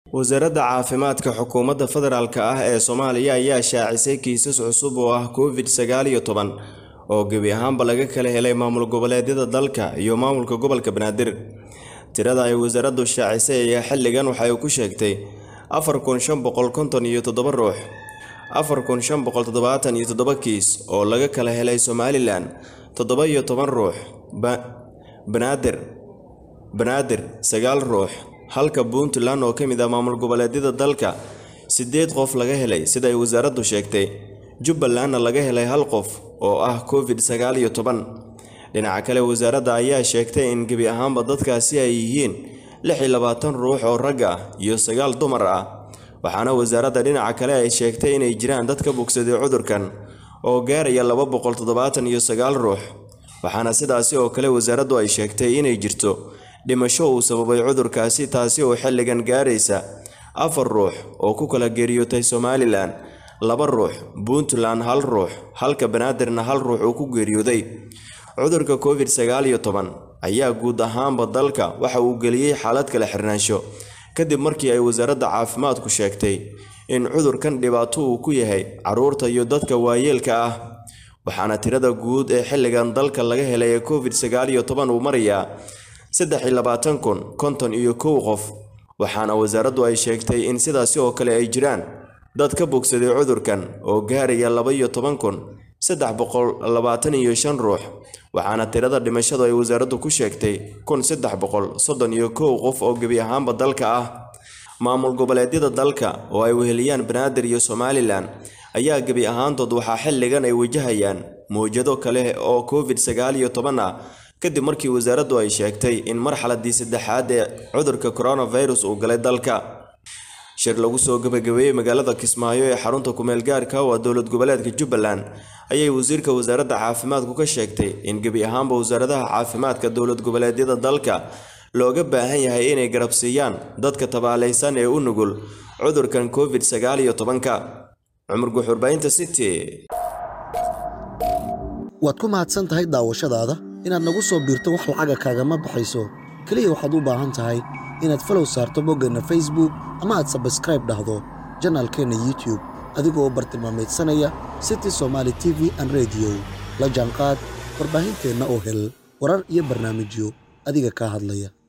wasaaradda caafimaadka xukuumadda federaalk ah ee soomaaliya ayaa shaacisay kiisas cusub oo ah covid sagaal iyo toban oo gebi ahaanba laga kala helay maamul goboleedyada dalka iyo maamulka gobolka banaadir tirada ay wasaaraddu shaacisay ayaa xilligan waxay ku sheegtay afar kun shan boqol konton iyo toddoba ruux afar kun shan boqol toddobaatan iyo toddoba kiis oo laga kala helay somalilan toddoba iyo toban ruux banaadir banaadir sagaal ruux halka puntland oo ka mid ah maamul goboleedyada dalka siddeed qof laga helay sida ay wasaaraddu sheegtay jubbalandna laga helay hal qof oo ah covid sagaal iyo toban dhinaca kale wasaaradda ayaa sheegtay in gebi ahaanba dadkaasi ay yihiin lix iyo labaatan ruux oo rag ah iyo sagaal dumar ah waxaana wasaaradda dhinaca kale ay sheegtay inay jiraan dad ka bogsaday cudurkan oo gaaraya laba boqol toddobaatan iyo sagaal ruux waxaana sidaasi oo kale wasaaraddu ay sheegtay inay jirto dhimasho uu sababay cudurkaasi taasi oo xilligan gaaraysa afar ruux oo ku kala geeriyootay somalilan laba ruux puntland hal ruux halka banaadirna hal ruux uu ku geeriyooday cudurka covid sagaal iyo toban ayaa guud ahaanba dalka waxa uu geliyey xaalad kala xirnaansho kadib markii ay wasaaradda caafimaadku sheegtay in cudurkan dhibaato uu ku yahay carruurta iyo dadka waayeelka ah waxaana tirada guud ee xilligan dalka laga helay ee covid sagaal iyo toban uu marayaa saddex iyo labaatan kun konton iyo kow qof waxaana wasaaraddu ay sheegtay in sidaasi oo kale ay jiraan dad ka bogsaday cudurkan oo gaaraya laba iyo toban kun saddex boqol labaatan iyo shan ruux waxaana tirada dhimashadu ay wasaaraddu ku sheegtay kun saddex boqol soddon iyo kow qof oo gebi ahaanba dalka ah maamul goboleedyada dalka oo ay weheliyaan banaadir iyo somalilan ayaa gebi ahaantood waxaa xilligan ay wajahayaan mawjado kale oo covid sagaal iyo toban ah kadib markii wasaaraddu ay sheegtay in marxaladii saddexaad ee cudurka coronavirus uu galay dalka shir lagu soo gabagabeeyey magaalada kismaayo ee xarunta kumeel gaarka waa dowlad goboleedka jubbaland ayay wasiirka wasaaradda caafimaadku ka sheegtay in gebi ahaanba wasaaradaha caafimaadka dowlad goboleedyada dalka looga baahan yahay inay garabsiiyaan dadka tabaalaysan ee u nugul cudurkan covid sagaal iyo tobanka cumar guxurbaynta city waad ku mahadsan tahay daawashadaada inaad nagu soo biirto wax lacaga kaagama baxayso keliya waxaad u baahan tahay inaad falow saarto boggeenna facebook ama aad sabskraib dhahdo janaalkeenna youtube adigoo bartilmaamaydsanaya city somaali t v an rediyo la jaanqaad warbaahinteenna oo hel warar iyo barnaamijyo adiga kaa hadlaya